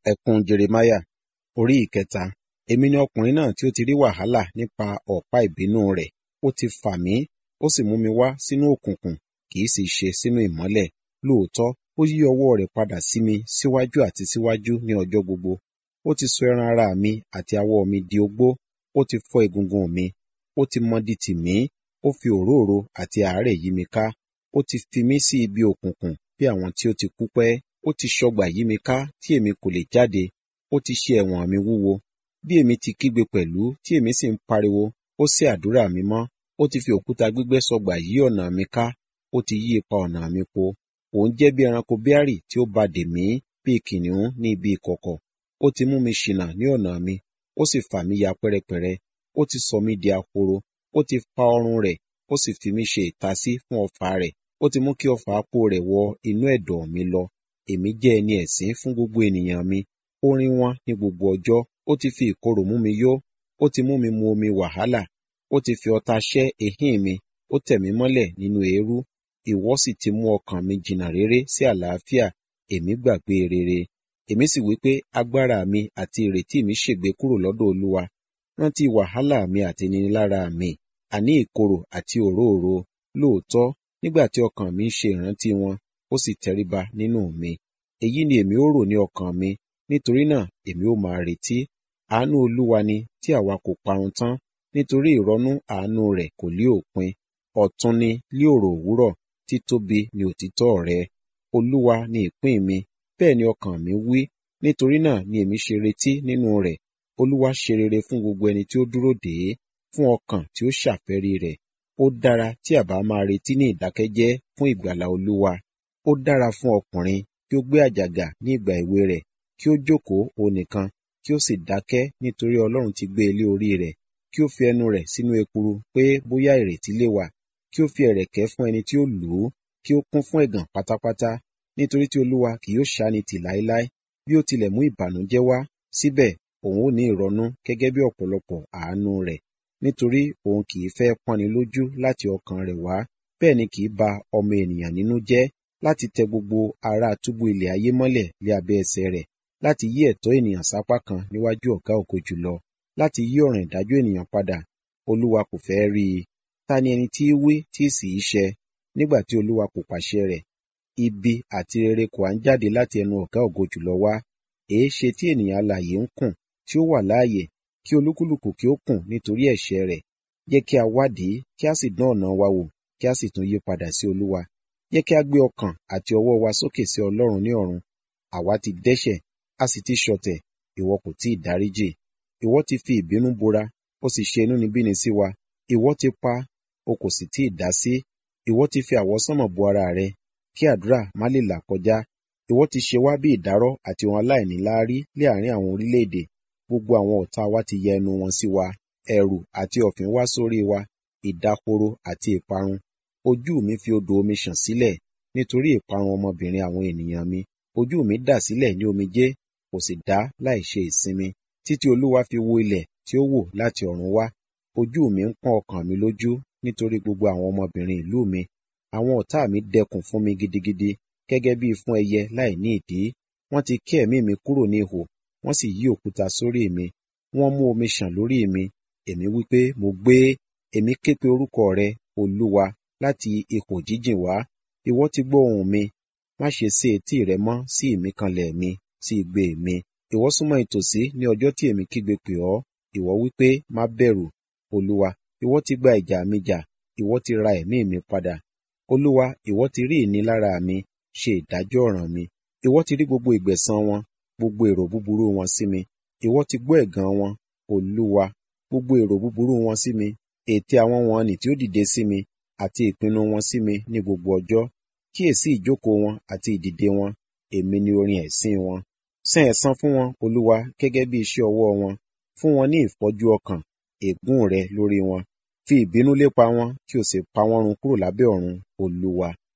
Ẹkún Jeremáyà orí ìkẹta. Èmi ni ọkùnrin náà tí ó ti rí wàhálà nípa ọ̀pá ìbínú rẹ̀. Ó ti fà mí, ó sì mú mi wá sínú òkùnkùn, kì í sì ṣe sínú ìmọ́lẹ̀. Lóòótọ́, ó yí ọwọ́ rẹ̀ padà sí mi síwájú àti síwájú ní ọjọ́ gbogbo. Ó ti sọ ẹran ara mi àti awọ mi di ogbó, ó ti fọ́ egungun mi, ó ti mọdi tì mí, ó fi òróró àti àárẹ̀ yí mi ká. Ó ti fi mí sí ibi òkùnkùn bí àwọn tí ó ti kú pẹ́. Ó ti ṣọgbà yí mi ká tí èmi kò lè jáde. Ó ti ṣe ẹ̀wọ̀n mi wúwo. Bí èmi ti kígbe pẹ̀lú tí èmi sì ń pariwo, ó sé àdúrà mi mọ́. Ó ti fi òkúta gbígbẹ́ sọgbà yí ọ̀nà mi ká. Ó ti yí ipa ọ̀nà mi po. Òun jẹ́ bí ẹranko bíárì tí ó ba dè mí, bí kìnnìún ní ibi ìkọ̀kọ̀. Ó ti mú mi ṣìnà ní ọ̀nà mi, ó sì fà mí ya pẹ́rẹpẹ̀rẹ. Ó ti sọ mí di ahoro. Ó ti fa ọrùn rẹ̀, ó sì fi mí ṣe ìtasí fún ọfà rẹ̀. Ó ti mú kí ọfà apó rẹ̀ wọ inú ẹ̀dọ̀ mi lọ. Èmi jẹ́ ẹni ẹ̀sín fún gbogbo ènìyàn mi. Ó rín wọ́n ní gbogbo ọjọ́. Ó ti fi ìkorò mú mi yó. Ó ti mú mi mu omi wàhálà. Ó ti fi ọ̀tá ṣẹ́ ehín mi. Ó tẹ̀ mí mọ́lẹ̀ nínú eérú. Ìwọ sì ti mú ọkàn mi jìnnà réré sí àlàáfíà. Èmi gbàgbé rere. Èmi sì wí pé agbára mi àti ìrètí mi ṣègbé kúrò lọ́dọ̀ Olúwa. Rántí wàhálà mi àti ìnilára mi, àní ìkorò àti òróòro. Lóòótọ́, nígbà tí ọkàn mi ń ṣe ìrántí wọn, ó sì tẹríba nínú mi. Èyí ni èmi ó rò ní ọkàn mi, nítorí náà èmi ó máa retí. Àánú Olúwa ni tí àwa kò parun tán, nítorí ìrọ́nú àánú rẹ̀ kò lé òpin. Ọ̀tun ni lí òrò òwúrọ̀, títóbi ni òtítọ́ rẹ. Olúwa ni ìpín mi, bẹ́ẹ̀ ni ọkàn mi wí, nítorí náà ni èmi ṣe retí nínú rẹ̀. Olúwa ṣe rere fún gbogbo ẹni tí ó dúró dè é, fún ọkàn tí ó ṣàfẹ́rí rẹ̀. Ó dára tí a bá máa retí ní ìdákẹ́jẹ́ fún ìgbàlà Olúwa. Ó dára fún ọkùnrin kí ó gbé àjàgà ní ìgbà èwe rẹ̀, kí ó jókòó òun nìkan, kí ó sì dákẹ́ nítorí Ọlọ́run ti gbé e lé orí rẹ̀. Kí ó fi ẹnu rẹ̀ sínú ekuru pé bóyá ìrètí lè wà. Kí ó fi ẹ̀rẹ̀kẹ́ fún ẹni tí ó lù ú, kí ó kún fún ẹ̀gàn pátápátá. Nítorí tí Olúwa kì yóò ṣáni tì láéláé. Bí ó tilẹ̀ mú ìbànújẹ́ wá, síbẹ̀ òun ó ní ìrọ̀nú gẹ́gẹ́ bí ọ̀pọ̀lọpọ̀ àánú rẹ̀. Nítorí òun kì í fẹ́ pọ́nni lójú láti ọkàn rẹ̀ wá, bẹ́ẹ̀ ni kì í ba ọmọ ènìyàn nínú jẹ́ láti tẹ gbogbo ará túbú ilẹ̀ ayé mọ́lẹ̀ lé abẹ́ ẹsẹ̀ rẹ̀, láti yí ẹ̀tọ́ ènìyàn sápá kan níwájú ọ̀gá ògo jùlọ, láti yí ọ̀ràn ìdájọ́ ènìyàn padà. Olúwa kò fẹ́ rí i. Ta ni ẹni tí í wí tí sì í ṣẹ, nígbà tí Olúwa kò pàṣẹ rẹ̀? Ibi àti rere kò á ń jáde láti ẹnu ọ̀gá ògo jùlọ wá. Èéṣe tí ènìyàn alààyè ń kùn, tí ó wà láàyè, kí olúkúlùkù kí ó kùn nítorí ẹ̀ṣẹ̀ rẹ̀? Jẹ́ kí a wádìí, kí a sì dán ọ̀nà wa wò, kí a sì tún yí padà sí Olúwa. Jẹ́ kí a gbé ọkàn àti ọwọ́ wa sókè sí Ọlọ́run ní ọ̀run. Àwa ti dẹ́ṣẹ̀, a sì ti ṣọ̀tẹ̀, ìwọ kò tí ì dáríjì. Ìwọ ti fi ìbínú bora, ó sì ṣe inúnibíni sí wa. Ìwọ ti pa, o kò sì tí ì dá sí. Ìwọ ti fi àwọsánmọ̀ bo ara rẹ, kí àdúrà má lè là kọjá. Ìwọ ti ṣe wá bí ìdárọ̀ àti ohun aláìníláárí lé àárín àwọn orílẹ̀-èdè. Gbogbo àwọn ọ̀tá wa ti ya ẹnu wọn sí wa. Ẹ̀rù àti ọ̀fìn wá sórí wa, ìdahoro àti ìparun. Ojú mi fi odò omi ṣàn sílẹ̀, nítorí ìparun ọmọbìnrin àwọn ènìyàn mi. Ojú mi dà sílẹ̀ ní omijé, kò sì dá láì ṣe ìsinmi, títí Olúwa fi wo ilẹ̀ tí ó wò láti ọ̀run wá. Ojú mi ń pọ́n ọkàn mi lójú nítorí gbogbo àwọn ọmọbìnrin ìlú mi. Àwọn ọ̀tá mi dẹkùn fún mi gidigidi, gẹ́gẹ́ bí fún ẹyẹ láì ní ìdí. Wọ́n ti ké ẹ̀mí mi kúrò ní ihò, wọ́n sì yí òkúta sórí mi. Wọ́n mú omi ṣàn lórí mi. Èmi wí pé, mo gbé. Èmi ké pe orúkọ rẹ, Olúwa, láti ipò jíjìn wá. Ìwọ ti gbọ́ ohùn mi. Má ṣe sé etí rẹ mọ́ sí ìmíkanlẹ̀ mi, sí igbe mi. Ìwọ súnmọ́ ìtòsí ní ọjọ́ tí èmi kígbe pè ọ́. Ìwọ wí pé, má bẹ̀rù. Olúwa, ìwọ ti gba ìjà mi jà, ìwọ ti ra ẹ̀mí mi padà. Olúwa, ìwọ ti rí ìnilára mi, ṣe ìdájọ́ ọ̀ràn mi. Ìwọ ti rí gbogbo ìgbẹ̀san wọn, gbogbo èrò búburú wọn sí mi. Ìwọ ti gbọ́ ẹ̀gàn wọn, Olúwa, gbogbo èrò búburú wọn sí mi. Ète àwọn wọn nì tí ó dìde sí mi, àti ìpinnu wọn sí mi ní gbogbo ọjọ́. Kíyèsí ìjókòó wọn àti ìdìde wọn, èmi ni orin ẹ̀sín wọn. San ẹ̀san fún wọn, Olúwa, gẹ́gẹ́ bí iṣẹ́ ọwọ́ wọn. Fún wọn ní ìfọ́jú ọkàn, ègún rẹ lórí wọn. Fi ìbínú lépa wọn, kí o sì pa wọ́n run kúrò lábẹ́ ọ̀run, Olúwa.